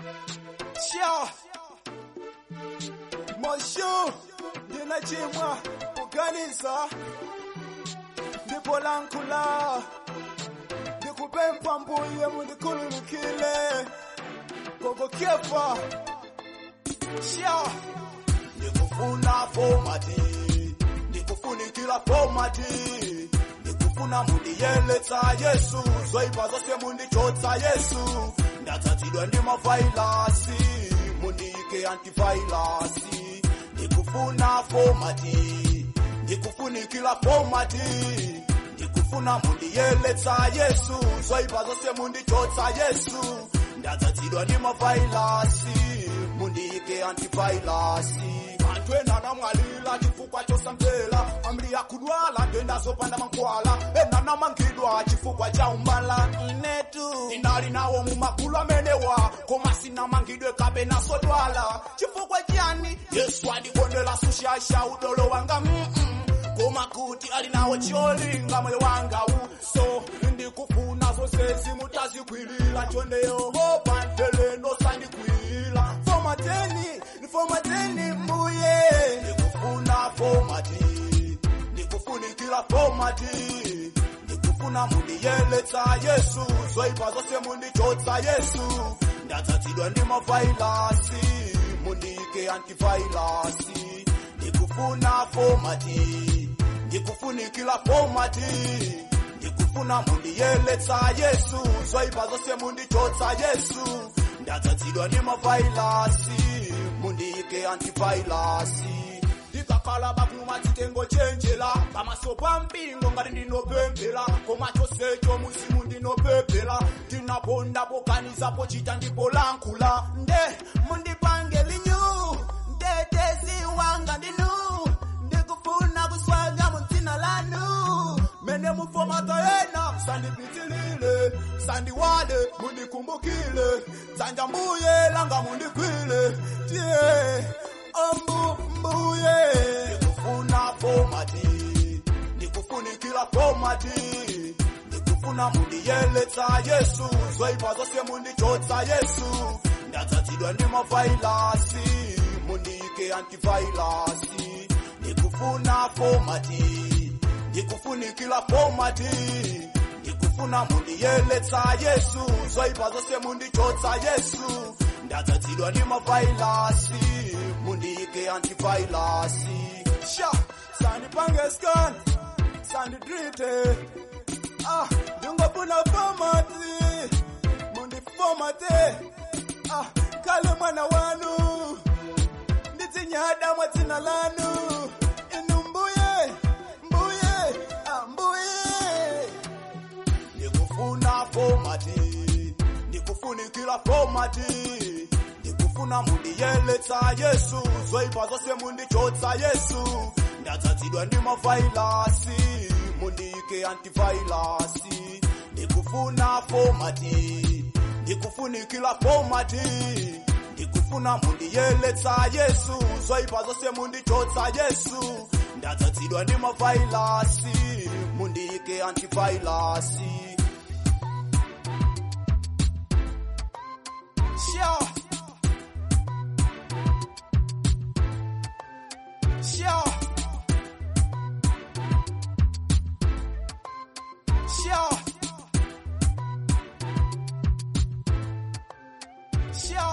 Sha Moshu Ndinachimwa kuganiza Ndipo lankula Ndikupempa mbuye mundikululukile Gogo kefa Sha ndikufuna fomati ndikufunikira fomati ndikufuna mundiyeletsa yesu zoipa zose mundichotsa yesu ndatsatsidwa ndi mavailasi mundiyike antivailasi ndikufuna fomati ndikufunikira fomati ndikufuna mundiyeletsa yesu zoipa zose mundichotsa yesu ndatsatsidwa ndi mavailasi mundiyike antivailasi anthu ena anamwalira chifukwa chosamvera ambiri akudwala ndenda zopanda mankhwala ena anamangidwa chifukwa cha umbala inetu inali nawo mumagulu amenewa koma sinamangidwe kapena sodwala chifukwa chiyani yesu adikondera sushasha udolo wanga mm-mm. koma kuti ali nawo cholinga moyo wanga so ndikufuna zonse zimutazikwilira chonde yehova nteleno sandikwila fomateni nifomateni mbuye ndikufuna fomati ndikufunikira fomati ndikufuna mundiyeletsa yesu zoipa zose mundichotsa yesu ndatsatsidwa ndi mavailasi mundiyike antivailasi ndikufuna fomati ndikufunikira fomati ndikufuna mundiyeletsa yesu zoipa zose mundichotsa yesu ndatsatsidwa ndi mavailasi mundiyike antivailasi ndikakhala bakuma chitengo chenjera pamaso pa mpingo ngati ndinopemphera koma chonsecho muzimu ndinopemphera ndinapondapo kanizapo chita ndipo lankhula nde mundipange linyu mtetezi wanga ndinu ndikufuna kuswaga mu dzina lanu mene mufomata yena sandipitilile sandiwale mundikumbukile dzanja mbuye langa mundigwile tiye ombu mbuye ndikufuna fomati ndikufunikira fomati ndikufuna mundiyeletsa yesu zoipa zose mundichotsa yesu ndatsatsidwa ndi mavailasi mundiyike antivailasi ndikufuna fomati ndikufunikira fomati ndikufuna mundiyeletsa yesu zoipa zose mundichotsa yesu ndatsatsidwa ndi mavailasi mundiyike antivailasi Sha Sandipange scan Sandidrite Ah Ndingofuna fomati Mundi fomate Ah Kale mwana wanu Ndidzinyada mwa dzina lanu Inu mbuye Mbuye Ah mbuye ndikufuna fomati ndikufunikira fomati ndikufuna mundiyeletsa yesu zoipa zose mundichotsa yesu ndatsatsidwa ndi mavailasi mundiyike antivailasi ndikufuna fomati ndikufunikira fomati ndikufuna mundiyeletsa yesu zoipa zose mundichotsa yesu ndatsatsidwa ndi mavailasi mundiyike antivailasi Sha Sha Sha Sha